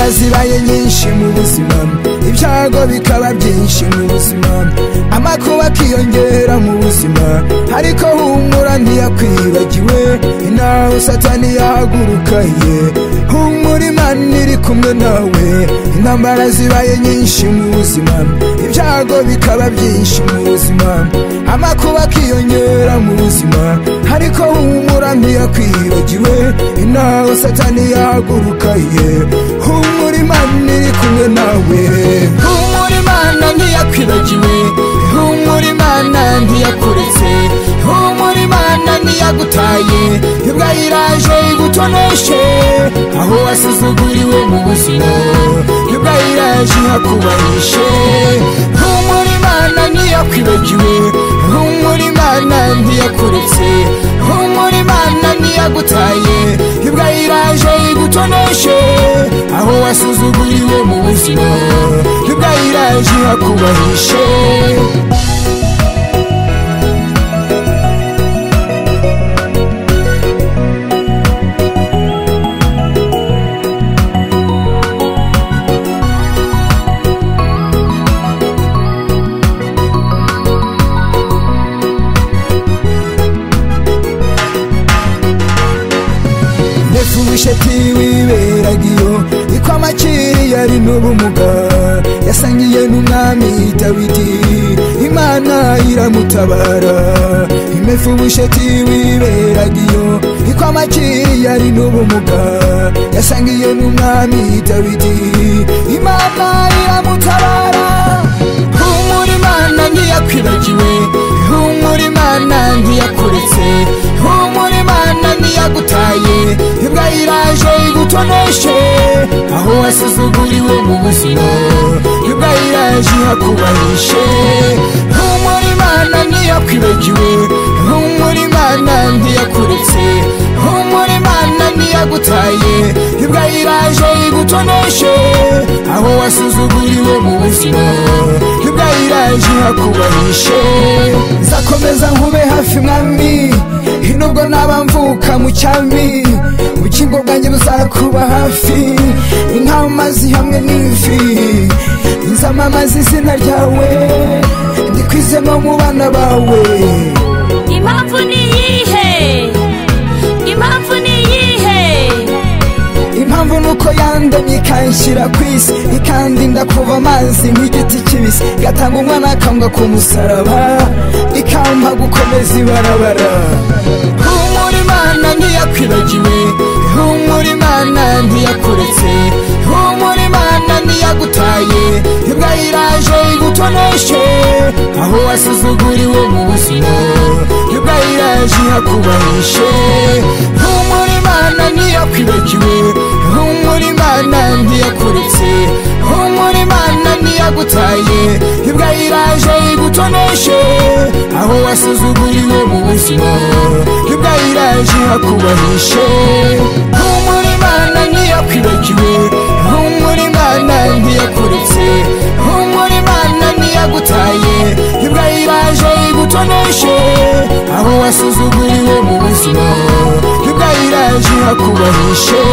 zibaye nyinshi mu buzima ibyago bikaba byinshi mu buzima amakuba akiyongera mu buzima ariko humura ntiyakwibagiwe inawe satani yahagurukaye humura imana iri kumwe nawe intambara zibaye nyinshi mu buzima ibyago bikaba byinshi mu buzima amakuba akiyongera mu buzima ariko humura ntiyakwibagiwe inawe satani yahagurukaye humura imana iri kumwe nawe humura imana ntiyakwibagiwe humura imana ntiyakuretse humura imana ntiyagutaye yubwa yiraje igutoneshe aho wasuzuguriwe mu buzima yubwa yiraje hakubahishe humura imana ntiyakwibagiwe humura imana ntiyakuretse humura imana ntiyagutaye yubwa yiraje igutoneshe aho wasuzuguriwe mu buzima yubwa yiraje hakubahishe mbese ubusheti wiberaga iyo iko amakiri yari n'ubumuga yasangiye n'umwami dawidi imana iramutabara imefu ubusheti wiberaga iyo iko amakiri yari n'ubumuga yasangiye n'umwami dawidi imana iramutabara humura imana ntiyakwibagiwe humura imana ntiyakuretse humura imana ntiyagutaye imbwa iraje igutoneshe aho wasuzuguriwe mu buzima imbwa iraje hakubahishe humura imana ntiyakwibagiwe humura imana ntiyakuretse humura imana ntiyagutaye imbwa iraje igutoneshe aho wasuzuguriwe mu buzima imbwa iraje hakubahishe nzakomeza nkube hafi mwami nubwo naba mvuka mu cyami ubukingo bwanjye buzakuba hafi inkamazi hamwe n'ifi nzamamaza izina ryawe ndikwize no mu bana bawe impamvu ni iyihe impamvu ni iyihe impamvu nuko yandemye ikanshyira ku isi ikandinda kuva amazi nk'igiti kibisi igatanga umwana akambwa ku musaraba ikampa gukomeza ibarabara humura imana ntiyakwibagiwe humura imana ntiyakuretse humura imana ntiyagutaye imbwa iraje igutoneshe aho wasuzuguriwe mu buzima imbwa iraje hakubahishe humura imana ntiyakwibagiwe humura imana ntiyakuretse humura imana ntiyagutaye imbwa iraje igutoneshe aho wasuzuguriwe mu buzima imbwa iraje hakubahishe humura imana ntiyakwibagiwe humura imana ntiyakuretse humura imana ntiyagutaye imbwa iraje igutoneshe aho wasuzuguriwe mu buzima imbwa iraje hakubahishe